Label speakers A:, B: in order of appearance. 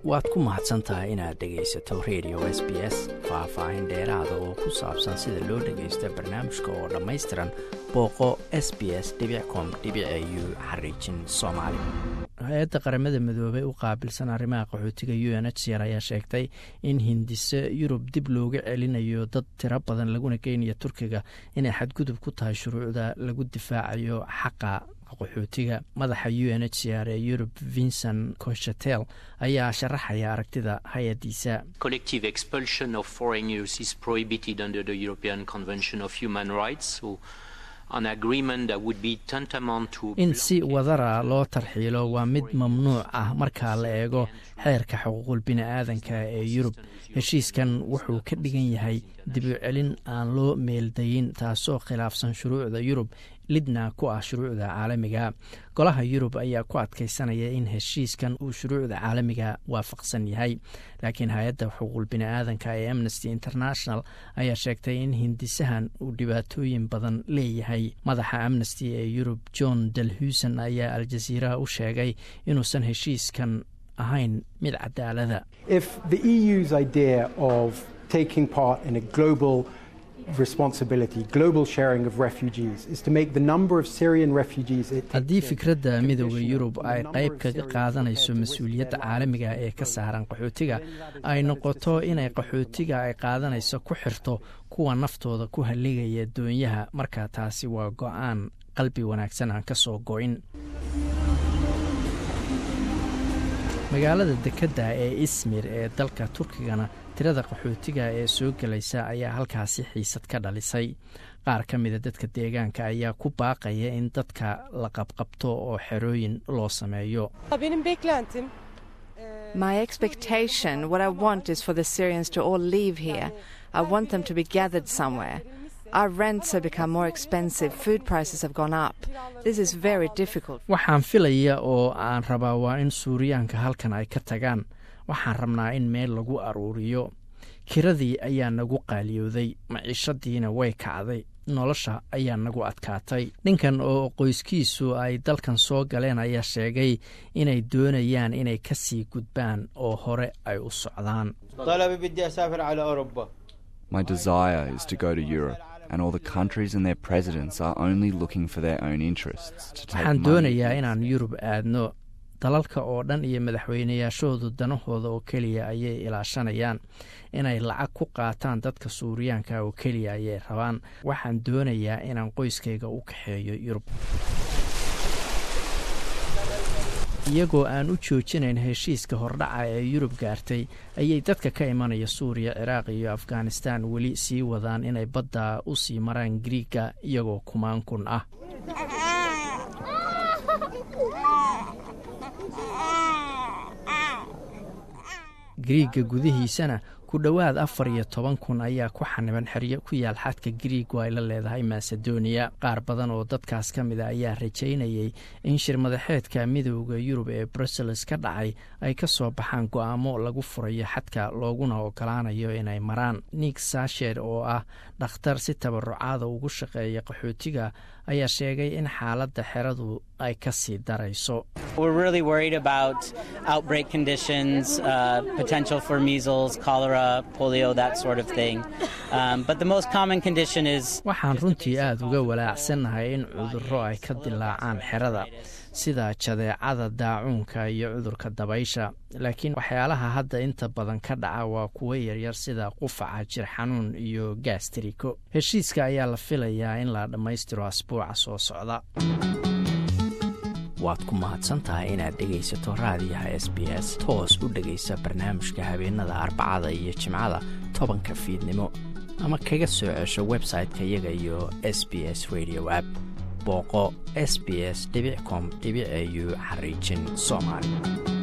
A: waad ku mahadsan tahay inaad dhegaysato radio s b s faah-faahin dheeraada oo ku saabsan sida loo dhagaysto barnaamijka oo dhammaystiran booqo s b s com u xariijin soomaali hay-adda qaramada midoobey u qaabilsan arrimaha qaxootiga u n h c r ayaa sheegtay in hindise yurub dib looga celinayo dad tiro badan laguna geynayo turkiga inay xadgudub ku tahay shuruucda lagu difaacayo xaqa qaxootiga madaxa u n h c r ee yurub vincent coshatel ayaa sharaxaya aragtida hay-addiisa
B: collective expulsion of foreigners is prohibited under the European Convention of Human Rights. So an agreement that would be tantamount to
A: in si wadara loo tarxiilo waa mid mamnuuc ah marka la eego xeerka xuquuqul bini-aadanka ee yurub heshiiskan wuxuu ka dhigan yahay dibucelin aan loo meeldayin taasoo khilaafsan shuruucda yurub lidna ku ah shuruucda caalamiga golaha yurub ayaa ku adkaysanaya in heshiiskan uu shuruucda caalamiga waafaqsan yahay laakiin hay-adda xuquuqul bini-aadanka ee amnesty international ayaa sheegtay in hindisahan uu dhibaatooyin badan leeyahay madaxa amnesty ee yurub john dalhuusen ayaa aljaziiraha u sheegay inuusan heshiiskan ahayn mid cadaalada
C: responsibility, global sharing of refugees, is to make the number of Syrian refugees.
A: haddii fikradda midooda yurub ay qayb kaga qaadanayso mas-uuliyadda caalamiga ee ka saaran qaxootiga ay noqoto inay qaxootiga ay qaadanayso ku xirto kuwa naftooda ku halligaya doonyaha marka taasi waa go-aan qalbi wanaagsan aan ka soo go-in magaalada dekedda ee ismir ee dalka turkigana tirada qaxootiga ee soo gelaysa ayaa halkaasi xiisad ka dhalisay qaar ka mida dadka deegaanka ayaa ku baaqaya in dadka la qabqabto oo xerooyin loo sameeyo
D: My expectation, what I want is for the Syrians to all leave here. I want them to be gathered somewhere. Our rents have become more expensive, food prices have gone up. This is very difficult.
A: waxaan filaya oo aan rabaa waa in suuriyaanka halkan ay ka tagaan waxaan rabnaa in meel lagu aruuriyo kiradii ayaa nagu qaaliyooday maciishadiina way kacday nolosha ayaa nagu adkaatay ninkan oo qoyskiisu ay dalkan soo galeen ayaa sheegay inay doonayaan inay ka sii gudbaan oo hore ay u socdaan
E: My desire is to go to Europe, and all the countries and their presidents are only looking for their own interests. To take
A: waxaan
E: money
A: doonayaa inaan yurub aadno dalalka oo dhan iyo madaxweynayaashoodu danahooda oo keliya ayay ilaashanayaan inay lacag ku qaataan dadka suuriyaanka oo keliya ayay rabaan waxaan doonayaa inaan qoyskayga u kaxeeyo yurub iyagoo aan u joojinayn heshiiska hordhaca ee yurub gaartay ayay dadka ka imanaya suuriya ciraaq iyo afghanistan weli sii wadaan inay badda u sii maraan griiga iyagoo kumaan kun ah griiga gudihiisana ku dhowaad afar iyo toban kun ayaa ku xaniban xeryo ku yaal xadka griigu ay la leedahay masedoniya qaar badan oo dadkaas ka mida ayaa rajaynayay in shir madaxeedka midooda yurub ee brussels ka dhacay ay ka soo baxaan go-aamo lagu furayo xadka looguna ogolaanayo inay maraan nik sashed oo ah dhakhtar si tabarucaada ugu shaqeeya qaxootiga ayaa sheegay in xaaladda xeradu ay ka sii darayso
F: We're really worried about outbreak conditions, uh, potential for measles, cholera, polio, that sort of thing. Um, but the most common condition is
A: waxaan runtii aada uga walaacsannahay in cudurro ay ka dilaacaan xerada sida jadeecada daacuunka iyo cudurka dabaysha laakiin waxyaalaha hadda inta badan ka dhaca waa kuwo yaryar sida qufaca jir xanuun iyo gaastariko heshiiska ayaa la filayaa in la dhammaystiro asbuuca soo socda waad ku mahadsantahay inaad dhegaysato raadiyaha s b s toos u dhegaysa barnaamijka habeenada arbacada iyo jimcada tobanka fiidnimo ama kaga soo cesho website-ka iyaga iyo s b s radio app booqo s b s com au xariijin soomaali